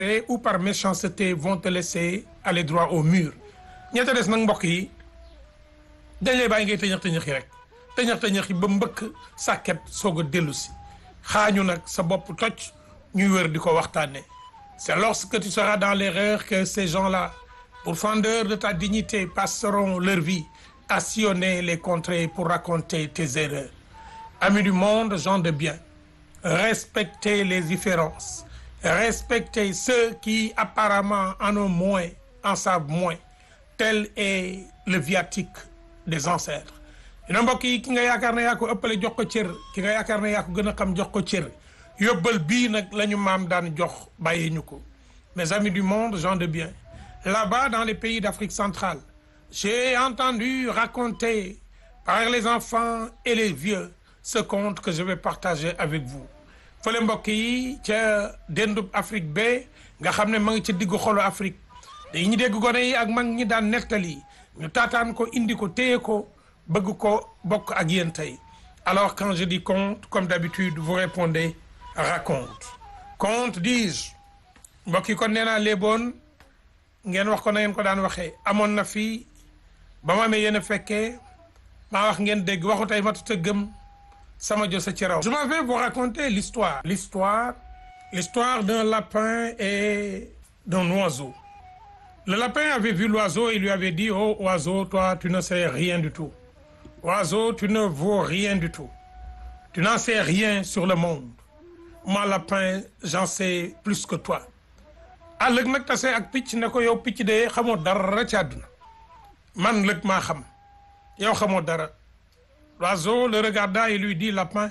ou par méchanceté vont te laisser aller droit au mur ñetta des nag mbokk yi dañ lay bàyyi ngay tëñëx tëñëx yi rek tëñëx tëñëx yi ba mbëkk sàkket soog a dellu si xaañu nag sa bopp toj ñuy wër di ko waxtaane c'est lorsque tu seras dans l'erreur que ces gens-là pourfendeurs de ta dignité passeront leur vie à sillonner les contrées pour raconter tes erreurs amis du monde gens de bien respectez les différences respectez ceux qui apparemment en ont moins en savent moins tel est le viatique des ancêtres dina mbokk yi ki nga yaakaar ne yaa ko ëppale jox ko cër ki nga yaakaar ne yaa ko gën a xam jox ko cër yóbbal bii nag la ñu maam daan jox bàyyi ñu ko mes amis du monde gens de bien là-bas dans les pays d'Afrique centrale j'ai entendu raconter par les enfants et les vieux ce conte que je vais partager avec vous fële mbokk yi ca dendub Afrique ba nga xam ne ma ngi ca diggu xolu Afrique dañuy dégg gone yi ak mag ñi daan nettali ñu taataan ko indi ko téye ko bëgg ko bokk ak yéen tey alors quand je dis conte comme d'habitude vous répondez raconte conte dis-je mbokk yi kon nee naa léeboon ngeen wax ko na ngeen ko daan waxee amoon na fii ba ma amee yéen a fekkee maa wax ngeen dégg waxu tey matut a gëm sama jo sa ci raw je m'en vais vous raconter l'histoire l'histoire l'histoire d'un lapin et d'un oiseau le lapin avait vu l'oiseau et lui avait dit oh oiseau toi tu ne sais rien du tout oiseau tu ne vaux rien du tout tu n'en sais rien sur le monde moi lapin j'en sais plus que toi ah lëg nag tase ak picc ne ko yow picc de xamoo dara ci àdduna man lëg maa xam yow xamoo dara l'oiseau le regarda et lui dit lapin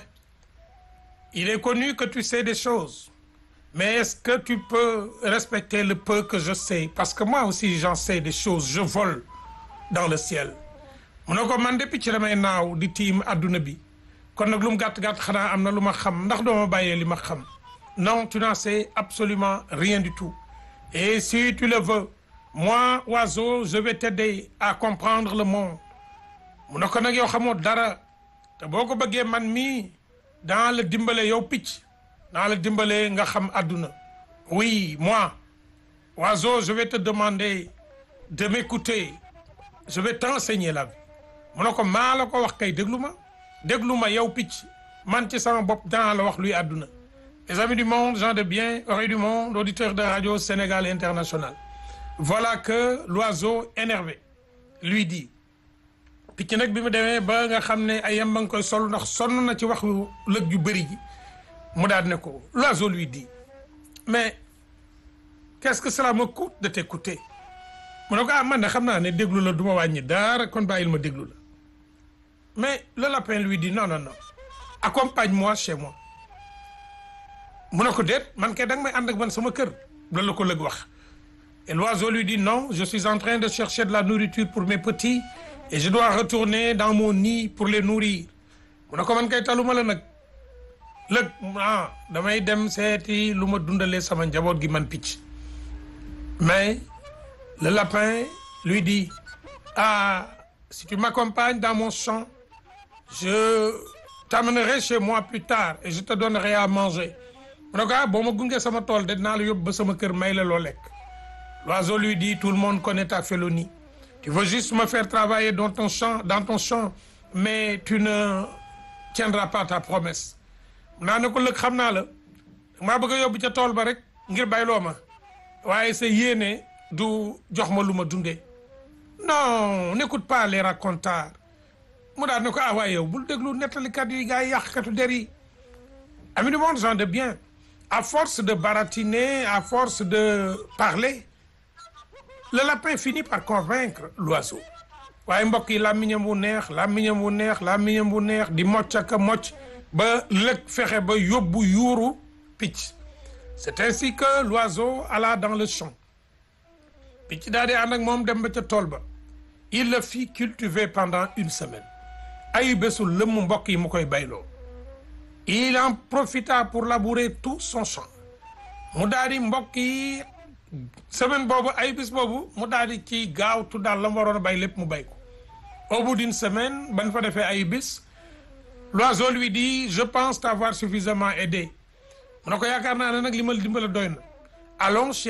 il est connu que tu sais des choses mais est-ce que tu peux respecter le peu que je sais parce que moi aussi j'en sais des choses je vole dans le ciel mu ne ko man de picc damay naaw di tiim adduna bi kon nag lu mu gàtt-gàtt xanaa am na lu ma xam ndax doo ma bàyyee li ma xam non tu n'en sais absolument rien du tout et si tu le veux moi oiseau je vais t'aider à comprendre le monde mu ne ko nag yow xamoo dara te boo ko bëggee man mii dans le dimbale yow picc dans le dimbale nga xam adduna oui moi oiseau je vais te demander de m'écouter je vais t'enseigner la vie mu ne ko maa la ko wax kay déglu ma déglu ma yow picc man ci sama bopp danaa la wax luy àdduna les amis du monde gens de bien oreilles du monde auditeurs de radio Sénégal International voilà que l'oiseau énervé lui dit picc nag bi mu demee ba nga xam ne ay yam ba nga koy sol ndax sonn na ci waxu lëg ju bëri ji mu daal ne ko l'oiseau lui dit mais qu'est-ce que cela me coûte de t'écouter mu ne ko ah man de xam naa ne déglu la du ma wàññi dara kon bàyyil ma déglu la mais le lapin lui dit non non non accompagne-moi chez moi mu ne ko déet man kay da nga may ànd ak man sama kër loolu la ko lëg wax et l'oiseau lui dit non je suis en train de chercher de la nourriture pour mes petits et je dois retourner dans mon nid pour les nourrir mu ne ko man kay taluma la nag lëg ah damay dem seeti lu ma dundalee sama njaboot gi man picc mais le lapin lui dit ah si tu m'accompagnes dans mon champ je t'amènerai chez moi plus tard et je te donnerai à manger mu ne ko ah boo ma gunge sama tool de dinaa la yóbbu ba sama kër may la loo lekk l'oiseau lui dit tout le monde connaît ta félonie tu veux juste me faire travailler dans ton champ dans ton champ mais tu ne tiendras pas ta promesse naa ne ko lëg xam naa la maa bëgg a yóbbu ca tool ba rek ngir bayloo ma waaye sa yéene du jox ma lu ma dundee non n'écoute pas les racontars mu daal ne ko ah waaye yow bul déglu nettalikat yi gars yi yàqkatu der yi amis du monde gens de bien à force de baratiner à force de parler le lapin finit par convaincre l'oiseau waaye mbokk yi làmmiñam wu neex làmmiñam wu neex làmmiñam wu neex di mocc ak a mocc ba lëg fexe ba yóbbu yuuru picc c'est ainsi que l'oiseau alla dans le champ picc daal di ànd ak moom dem ba ca tool ba il le fit cultiver pendant une semaine ay bésul lëmm mbokk yi mu koy bayloo il en profita pour labourer tout son champ mu daal di mbokk yi semaine boobu ay bis boobu mu daal di ci gaawtu daal la mu waroon a bay lépp mu bay ko au bout d'une semaine ban fa defee ay bis l'oiseau lui dit je pense t'avoir suffisamment aidé mu ne ko yaakaar naa ne nag li ma dimbale doy na allons